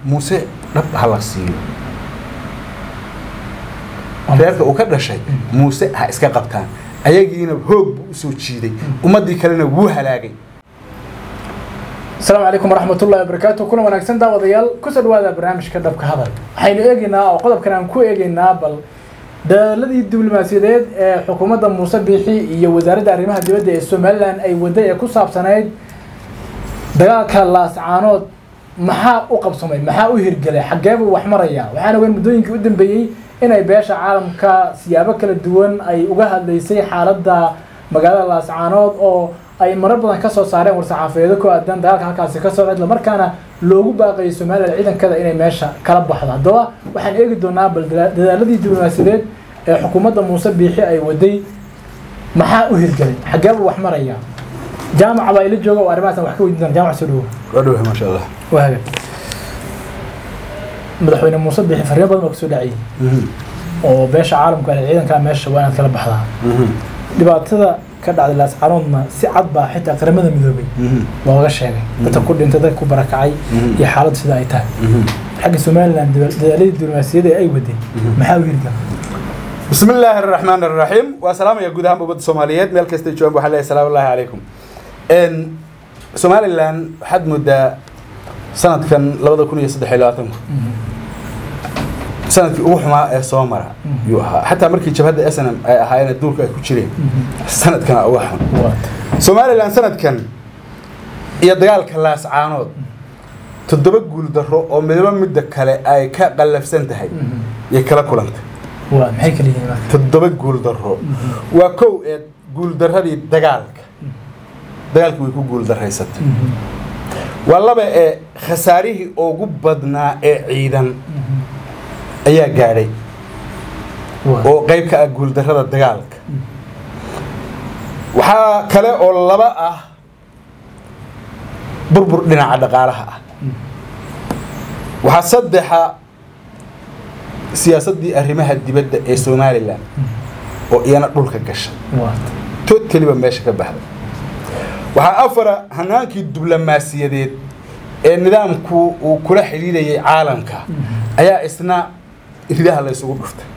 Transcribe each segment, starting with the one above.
muuse dhab ha la siiyo reerka uu ka dhashay muuse ha iska qabtaan ayagiina hoog buu usoo jiiday ummaddii kalena wuu halaagay asalaamu calaykum waraxmatullahi wabarakaatu kuna wanaagsan daawadayaal kusoo dhawaada barnaamijka dhabka hadal waxaynu eegaynaa oo qodobkan aan ku eegaynaa bal dadaaladii diblomaasiyadeed ee xukuumadda muuse biixi iyo wasaaradda arrimaha dibadda ee somalilan ay waday ee ku saabsanayd dagaalka laascaanood maxaa u qabsamay maxaa u hirgelay xaggeebuu wax maraya waxaan ogeyn muddooyinkii u dambeeyey inay beesha caalamka siyaabo kala duwan ay uga hadlaysay xaaladda magaalada laascaanood oo ay marar badan ka soo saareen war-saxaafadeedo ku aadan dagaalka halkaasi ka socda isla markaana loogu baaqayay somalilan ciidankada inay meesha kala baxdo haddaba waxaan eegi doonaa bal dadaaladii diblomaasiyadeed ee xukuumadda muuse biixi ay waday maxaa u hirgelay xaggeebuu wax maraya jaamaca baa ila jooga oo arrimahaas wax ka weydiin doona jaamac soo dhawo waa dhowahay maasha allah waaga madaxweyne muuse biixi fariimo badan baa kusoo dhacayay oo beesha caalamka ale ciidankaa meesha waa inaad kala baxdaa dhibaatada ka dhacday laascaanoodna si cad baa xitaa qaramada midoobay looga sheegay dadka ku dhintay dadka ku barakacay iyo xaaladdu sida ay tahay xagga somalilan dadaaladii diblomaasiyadda ee ay waday maxaa u hirgala بسم الله الرحمن الرحيم والسلام يا جودها مبد سوماليات ميل كاستي جوان بو حليه السلام الله عليكم ان سومالي لان حد مدة سنة كان لبدا كون يصدح إلاتهم سنة ugu xumaa ee soo mara yuu ahaa xataa markii jabhadda snm ay ahaayeen duurka ay ku jireen sanadkana uga xun somalilan sanadkan iyo dagaalka laascaanood toddoba guul darro oo midaba midda kale ay ka qallafsan tahay yay kala kulantay waa maxay kala yihiin marka toddoba guul darro waa kow ee guul darradii dagaalka dagaalkii way ku guul darraysatay waa laba ee khasaarihii ugu badnaa ee ciidan ayaa gaadhay oo qayb ka ah guuldarrada dagaalka waxaa kale oo laba ah burbur dhinaca dhaqaalaha ah waxaa saddexa siyaasaddii arrimaha dibadda ee somalilan oo iyana dhulka gashay totaliba meesha ka baxday waxaa afara hanaankii diblomaasiyadeed ee nidaamku uu kula xidhiidhayay caalamka ayaa isna ridaha la ysugu dhuftay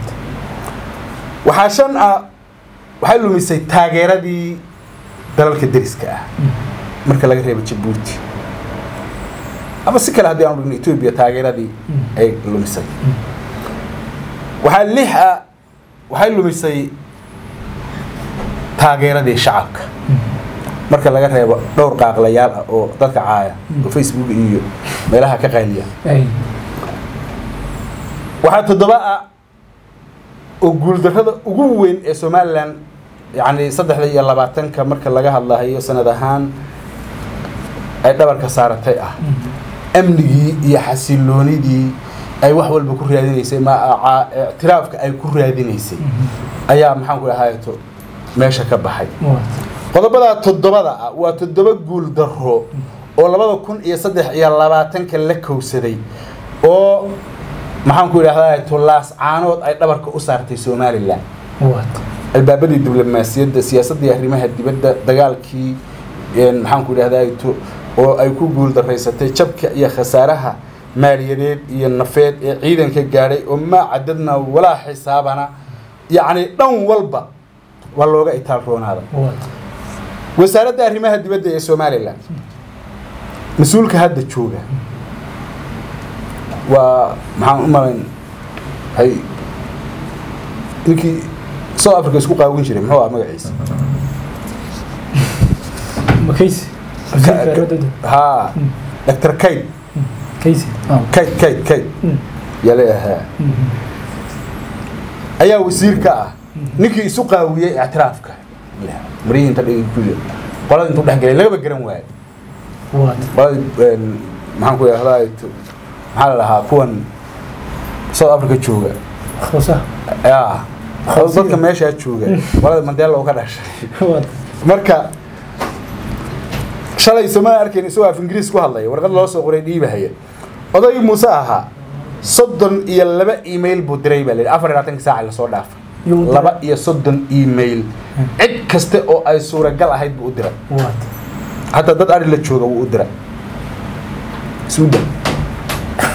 waxaa shan ah waxay lumisay taageeradii dalalka deriska ah marka laga reebo jabuuti ama si kale haddii aanu dhigno etoobiya taageeradii ay lumisay waxaa lix ah waxay lumisay taageeradii shacabka marka laga reebo dhowr qaaqlayaal ah oo dadka caaya oo facebook iyo meelaha ka qayliya waxaa toddoba ah oo guuldarrada ugu weyn ee somalilan yacni saddexda iyo labaatanka marka laga hadlahayo sanad ahaan ay dhabarka saaratay ah amnigii iyo xasiloonidii ay wax walba ku raadinaysay ma ictiraafka ay ku raadinaysay ayaa maxaanku ahaato meesha ka baxay qodobadaa toddobada ah waa toddoba guul darro oo labada kun iyo saddex iyo labaatanka la kowsaday oo maxaanku idhahdaa tolaas caanood ay dhabarka u saartay somalilan albaabadii diblomaasiyadda siyaasaddii arrimaha dibadda dagaalkii maxaanku idhahdaa oo ay ku guul daraysatay jabka iyo khasaaraha maaliyadeed iyo nafeed ee ciidanka gaadhay oo maa cadadna walaa xisaabana yacni dhan walba waa looga itaal roonaada wasaaradda arrimaha dibadda ee somalilan mas-uulka hadda jooga waa maxaan u malayn hay ninkii south africa isku qaawin jiray muxuu ah magaciisa makaysi haa doctor kayd kaysi kayd kayd kayd yaa leeyahaa ayaa wasiir ka ah ninkii isu qaawiyey ictiraafka maryihii inta dhigi ku qolada intuu dhex gelay lagaba garan waayo qolada maxaan ku idhahdaa maxaa la dhahaa kuwan south africa jooga ya dadka meeshaa jooga qolada mandela oo ka dhashay marka shalay somaan arkayn isagoo af ingiriis ku hadlaya warqad loo soo qoray dhiibahaya odaygii muuse ahaa soddon iyo laba email buu diray baa la yidhi afar iyo labaatanka saaca lasoo dhaafay laba iyo soddon email cid kaste oo ay suuragal ahayd buu u diray hataa dad ari la jooga wuu u diray suudan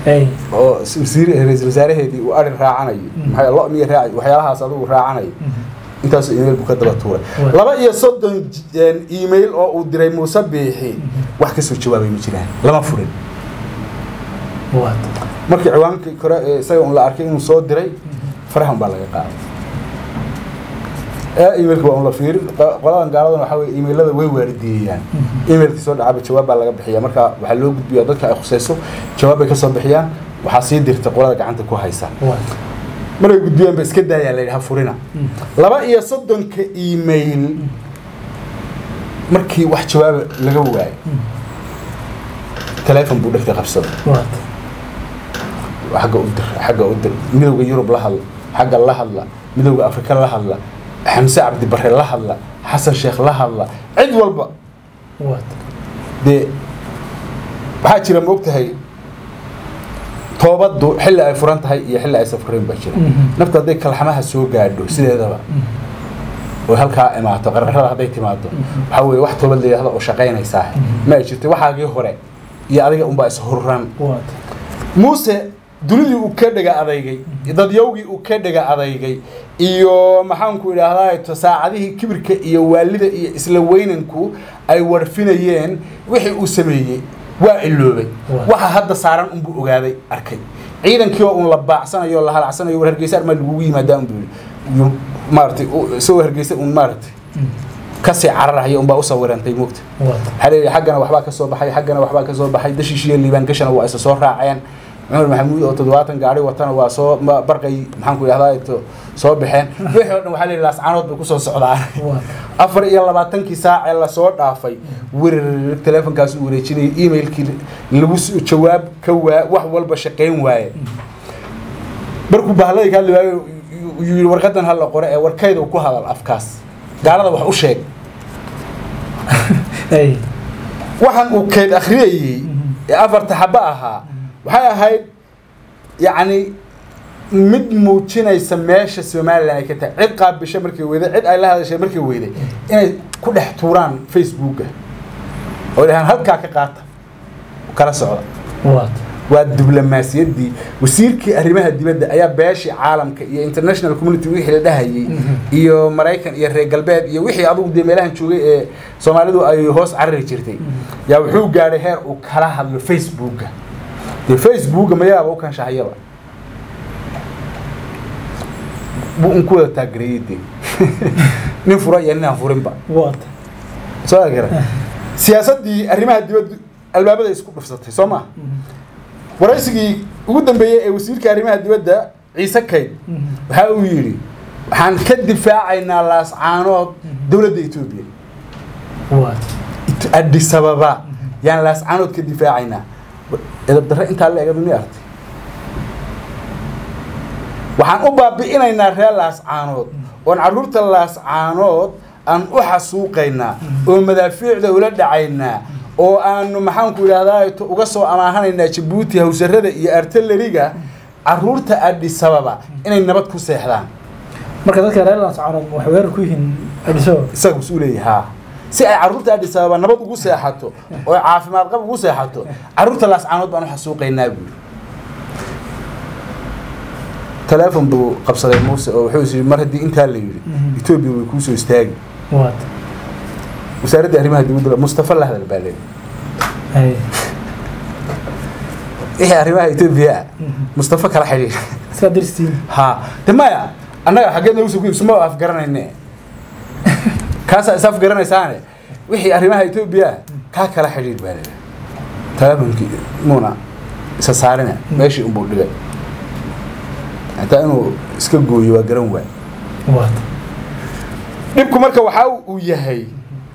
ay oo wasiir ra-iisul wasaaraheedii uu ari raacanayo maxay lo miya raac waxyaalahaas adigu raacanayo intaas email buu ka daba tuuray Waa. laba iyo soddon j- email oo uu diray muuse biixi wax kasoo jawaabay ma jiraan lama furin waad markii ciwaankii kore ee isaga un la arkay inuu soo diray farahan baa laga qaaday ee emailka waa un la fiirin q- qoladan gaaladan waxaa weye emailada way waaridiyeeyaan emailkii soo dhacaba jawaab baa laga bixiya marka waxaa loo gudbiya dadka ay khusayso jawaab bay kasoo bixiyaan waxaa sii dirta qolada gacanta ku haysa waad markay gudbiyaan ba iska daayaa la yidhaha furina laba iyo soddonka email markii wax jawaaba laga waayo teleefon buu dhegta qabsaday waad xagga u dir xagga u dir midowga yurub la hadla xagga la hadla midowga afrika la hadla xamse cabdi bare la hadla xasan sheekh la hadla cid walba waad dee waxaa jira ma ogtahay toobaddu xilli ay furan tahay iyo xilli ay safrayn baa jira Mhm. nafta hadday kalxamaha soo gaadho sideedaba oo halkaa imaato qarqarada hadday timaado waxaa weeye wax toobad la yidhahdo oo shaqaynaysaa ma ay jirto waxaagii hore iyo adiga unbaa ishurran waad muuse dunidii uu ka dhega adaygay dadyowgii uu ka dhega adaygay iyo maxaanku idhaahdaa saacadihii kibirka iyo waalida iyo isla weynanku ay warfinayeen wixii uu sameeyey waa iloobay Waa. waxa hadda saaran unbuu ogaaday arkay ciidankii oo un la baacsanayo o la halacsanayo war hargeysa armaa lagugu yimaadaa unbuu yidhi maaratay isagoo hargeysa un maaratay kasii cararahaya unbaa u sawirantay moogta waad waxaa leeyahay xaggana waxbaa ka soo baxay xaggana waxbaa ka soo baxay dashiishiyo liibaan gashana waa isa soo raaceen cumar maxamuud oo toddobaatan gaari watana waa soo ma- barqay maxaanku idhahdaa to soo baxeen wixii oo dhan waxaa leeyahay laascaanood bay kusoo socdaan waad afar iyo labaatankii saac ee lasoo dhaafay werar teleefonkaas uu wareejinayay emailkii lagu s- jawaab ka waa wax walba shaqayn waaye markuu bahladii ka hadli waayo yuu yidhi warqadan hala qore ee warkayda ku hadal afkaas gaalada wax u sheeg ay waxaan uu keed akhriyayey ee afarta xaba ahaa waxay ahayd yacni mid muujinaysa meesha somalilan ay ka tahay cid qaabisha markay weyday cid ay la hadashay markay weyday inay ku dhex tuuraan facebooka oo dhahaan halkaa ka qaata kala socda waad waa diblomaasiyaddii wasiirkii arrimaha dibadda ayaa beeshii caalamka iyo international community wixii la dhahayey Mhm. iyo maraykan iyo reer galbeed iyo wixii adugu dee meelahan joogay ee soomaalidu ay hoos carari jirtay yaa wuxuu gaadhay heer uu kala hadlo facebooka dee facebooka mayaaba u kanshahayaba buu un ku wada taagereeyey dee nin fura iyo nin aan furinba waad soo agara siyaasaddii arrimaha dibadda albaabada isku dhufsatay soo ma waraysigii ugu dambeeyey ee wasiirka arrimaha dibadda ciise kayd waxa uu yidhi waxaan ka difaacaynaa laascaanood dowladda etoobiya waad It- addis ababa yaan laascaanood ka difaacaynaa edab darre intaa la egaba mi artay waxaan u baabi'inaynaa reer laascaanood oon carruurta laascaanood aan u xasuuqaynaa oo madaafiicda ula dhacaynaa oo aanu maxaanku idhahdaa to- uga soo amaahanaynaa jabuuti hawsarada iyo artilleriga carruurta addis ababa inay nabad ku seexdaan marka dadka reer laascaanood waxay weerar ku yihiin adiso isaga mas leeyahay haa si ay carruurta addis ababa nabad ugu seexato oo caafimaad qab ugu seexato carruurta laascaanood baan u xasuuqaynaa buuri teleefon buu qabsaday muuse oo wuxuu is yidhi mar haddii intaa la yidhi Mhm. etoobiya way kuu soo istaagi waad wasaaradda arrimaha dibadda mustafa la hadal baa leeyahay ay wixii arrimaha etoobiya ah mustafa kala xidhiir iska dirstiin haa de maya annaga xaggeed nagu soo ku ibsuma afgaranayne kaasaa is afgaranaysaane wixii arrimaha etoobiya ah kaa kala xidhiir baa leeyahay teleefonkii muuna isa saarina meeshii unbuu dhigay hataa inuu iska gooyo waa garan waay waad dhibku marka waxaa uu yahay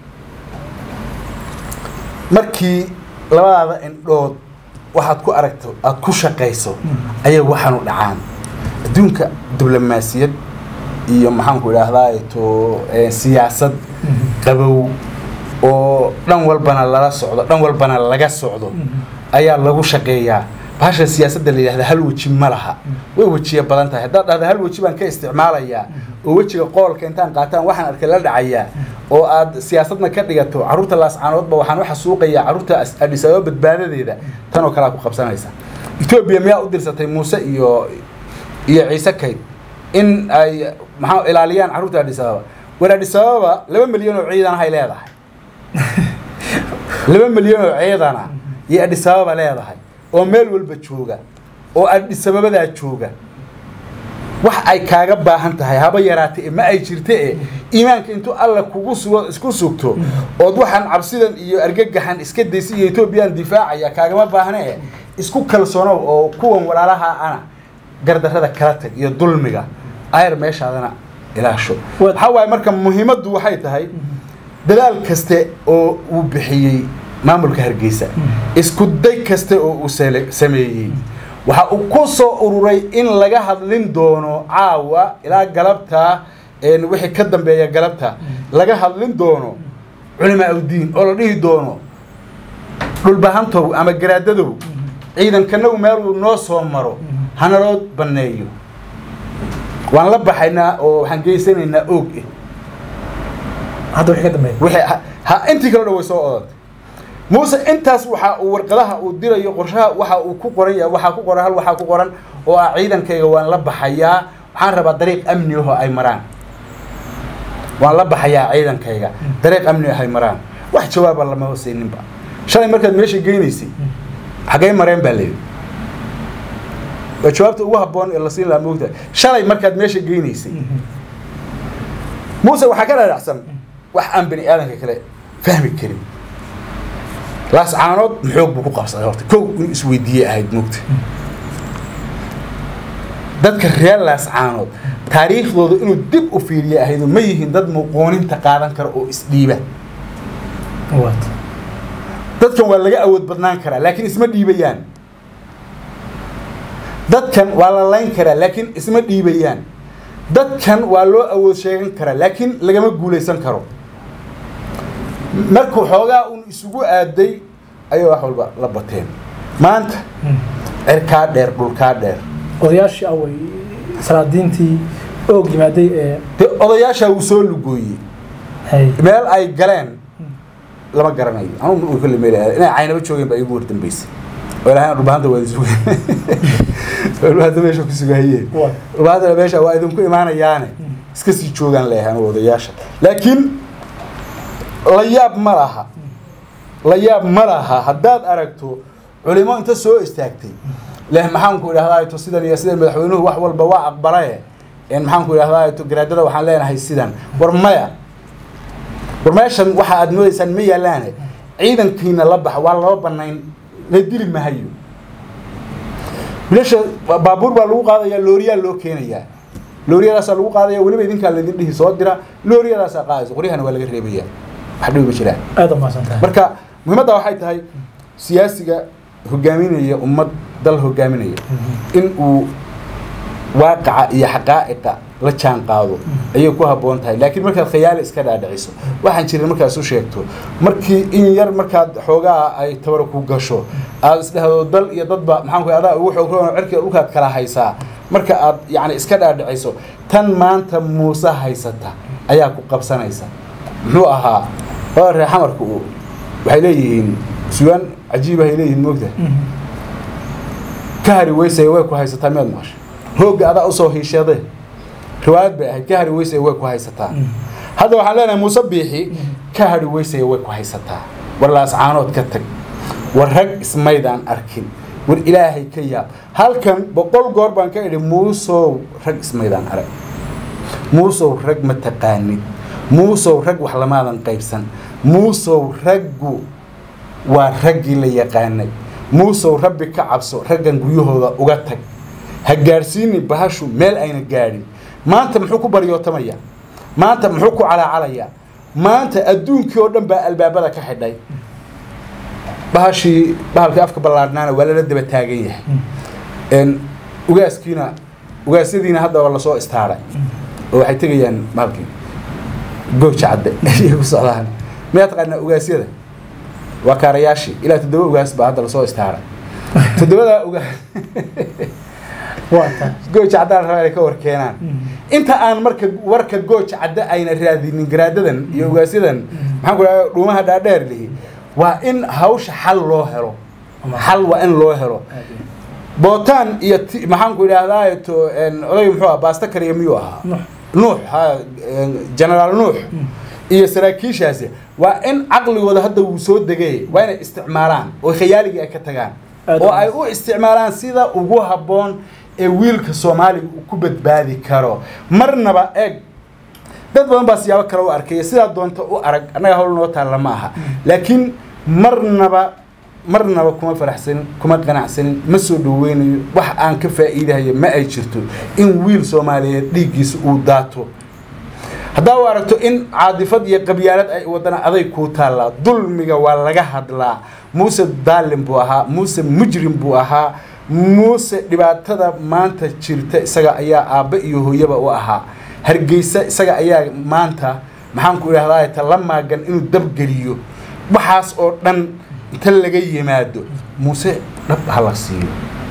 markii labadaada indhood waxaad ku aragto aad ku shaqayso ayay waxaanu dhacaan adduunka diblomaasiyad iyo maxaanku idhaahdaa to eh, siyaasad qabow oo dhan walbana lala socdo dhan walbana laga socdo ayaa lagu shaqeeyaa bahasha siyaasadda la yidhahda hal weji ma laha way wejiya badan tahay haddaad dhahda hal weji baan ka isticmaalayaa oo wejiga qoolka intaan qaataan waxaan arkay la dhacayaa oo aad siyaasadna ka dhigato carruurta laascaanoodba waxaan u xasuuqayaa carruurta As- addis ababa badbaadadeeda tan oo kalea ku qabsanaysa etoobiya miyaa u dirsatay muuse iyo iyo ciise kayd in ay maxaa ilaaliyaan carruurta adhis ababa war adhis ababa laba milyan oo ciidan hay leedahay laba milyan oo ciidana iyo adhis ababa leedahay oo meel walba jooga oo adhis ababadaa jooga wax ay kaaga baahan tahay haba yaraate ma ay jirte e iimaanka intuu alla kugu sugo isku sugto ood waxaan cabsidan iyo argagaxan iska daysa iyo etoobiyaan difaacaya kaagama baahne e isku kalsoonow oo kuwan walaalaha ana gardarrada kala tag iyo dulmiga ayar meeshaadana ilaasho Waad- waxaa waaye marka muhiimaddu waxay tahay dadaal kaste oo uu bixiyey maamulka hargeysa isku day kaste oo uu sele- sameeyey waxa uu ku soo ururay in laga hadlin doono caawa ilaa galabta een wixii ka dambeeya galabta laga hadlin doono culimaa udiin oo la dhihi doono dhulbahantow ama garaadadow ciidankanagu meel uu noo soo maro hanaloo banneeyo waan la baxaynaa oo waxaan geysanaynaa oog eh hadda wixii ka dambeeya wixii ha- ha intii kale dhan way soo odantay muuse intaas waxa uu warqadaha uu dirayo qorshaha waxa uu ku qoran yahay waxaa ku qoran hal waxaa ku qoran oo ah ciidankayga waan la baxayaa waxaan rabaa dariiq amni ahoo ay maraan waan la baxayaa ciidankayga dariiq amni ah ay maraan wax jawaaba lama hoseyninba shalay markaad meesha geynaysay xaggay mareen baa layidhi waa jawaabta ugu habboon ee la siin lahaa moogtahay shalay markaad meesha geynaysay muuse waxaa ka dhaadhacsan wax aan bani aadanka kale fahmi karin laascaanood maxoog buu ku qabsaday horta kow inuu isweydiiyey ahayd moogta dadka reer laascaanood taariikhdooda inuu dib u fiiriye ahayd oo ma yihiin dad muqooninta qaadan kara oo isdhiiba waad dadkan waa laga awood badnaan karaa laakiin isma dhiibayaan dadkan waa la layn karaa laakiin isma dhiibayaan dadkan waa loo awood sheegan karaa laakiin lagama guulaysan karo markuu xoogaa uun isugu aaday ayay wax walba la bateen maanta cirkaa dheer dhulkaa dheer odayaashii away salaadiintii oog yimaaday ee dee odayaashaa wuu soo lugooyey hay meel ay galeen lama garanayo anugu uu kale meel aaday inay caynaba joogeen baa iigu wardambeysay oo ilahay dhulbahanta waa sugeen dhulbahanta meesha ku sugahayeen waad dhulbahantana meesha waa idinku imaanayaane iska sii joogaan leeyahay anugu odayaasha laakiin la yaab ma laha la yaab ma laha haddaad aragto culimo inta soo istaagtay leh maxaanku idhahdaa to sidan iyo sidan madaxweynuhu wax walba waa aqbalaye een maxaanku idhahdaa to garaadada waxaan leenahay sidan war maya war meeshan waxa aad moodaysaan ma yaalaane ciidankiina la baxa waa loo banayn la dili mahayo bilasha baabuur baa lagu qaadayaa looriyaa loo keenayaa looriyadaasaa lagu qaadaya weliba idinkaa laydin dhihi soo dira looriyadaasaa qaadaysa qoryahana waa laga reebaya wax dhibi ma jiraan aad umaasan tahay marka muhiimadda waxay tahay siyaasiga hogaaminaya ummad dal hogaaminaya in uu waaqaca iyo xaqaa'iqa la jaan qaado ayay ku habboon tahay laakiin markaad khayaali iska dhaadhiciso waxaan jirin markaad isu sheegto markii in yar markaad xoogaa ay tabara ku gasho aad isdhahdo dal iyo dadba maxaan ku adaa ugu xoog roon cirkiga dhulkaad kala haysaa marka aad yacni iska dhaadhiciso tan maanta muuse haysata ayaa ku qabsanaysa muxuu ahaa waa reer xamarku uu waxay leeyihiin sugaan cajiib ay leeyihiin moogta ka hari weysaya way ku haysataa miyaad maqasho hoogga adaa usoo hiishade riwaayad bay ahayd ka hari weysaya way ku haysataa hadda waxaan leenahay muuse biixi ka hari weysaya way ku haysataa war laascaanood ka tag war rag ismaydaan arkin war ilaahay ka yaab halkan boqol goor baan ka idhi muusow rag ismaydaan arag muusow rag ma taqaanid muusow rag wax lamaadan qaybsan muusow raggu waa raggii la yaqaanay muusow rabbi ka cabso raggan guryahooda uga tag ha gaadhsiini bahashu meel ayna gaadhin maanta muxuu ku baryootamaya maanta muxuu ku calaacalayaa maanta adduunkii oo dhan baa albaabada ka xidhay bahashii bahalkii afka ballaadhnaana waa lala daba taagan yahay n ugaaskiina ugaasyadiina hadda waa lasoo istaaray oo waxay tegayaan bahalkii gooja cadde ayay ku socdaan miyaa taqaanaa ugaasyada waa kaarayaashii ilaa toddoba ugaas baa hadda lasoo istaaray toddobadaa ugaas waa tahay gooja caddaan rabaa inay ka war keenaan inta aan marka warka gooja cadde ayna raadinin garaadadan iyo ugaasyadan maxaan ku dhaha dhuumaha dhaadheer lihi waa in hawsha xal loo helo xal waa in loo helo bootaan iyo ti- maxaan ku idhaahdaa to en, odayga muxuu ahaa baasto kariya miyuu ahaa Nuux. nuux ha en, generaal nuux iyo saraakiishaasi waa in caqligooda hadda wuu soo degay waa inay isticmaalaan oo khayaaligii ay ka tagaan Aad oo u ay u isticmaalaan sida ugu habboon ee wiilka soomaaliga uu ku badbaadi karo marnaba eeg dad badan baa siyaabo kale u arkaya sidaa doonta u arag annaga hawl noo taalla ma aha laakiin marnaba marnaba kuma faraxsanin kuma qanacsanin ma soo dhaweynayo wax aan ka faa'iidahayo ma ay jirto in wiil soomaaliyeed dhiiggiisa uu daato haddaa u aragto in caadifad iyo qabyaalad ay wadana aday kuu taallaa dulmiga waa laga hadlaa muuse daalim buu ahaa muuse mujrim buu ahaa muuse dhibaatada maanta jirta isaga ayaa aabbe iyo hooyaba u ahaa hargeysa isaga ayaa maanta maxaan ku idhahdaa ta la maagan inuu dabgeliyo waxaas oo dhan inta laga yimaado muuse dhab ha la siiyo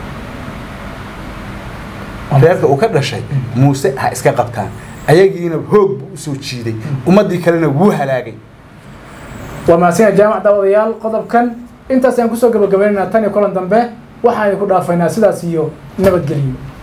reerka uu ka dhashay muuse ha iska qabtaan ayagiina hoog buu usoo jiiday ummaddii kalena wuu halaagay waa mahadsanyahay jaamac daawadayaal qodobkan intaas ayaan kusoo gabagabaynaynaa tan iyo kulan dambe waxaan ku dhaafaynaa sidaas iyo nabadgelyo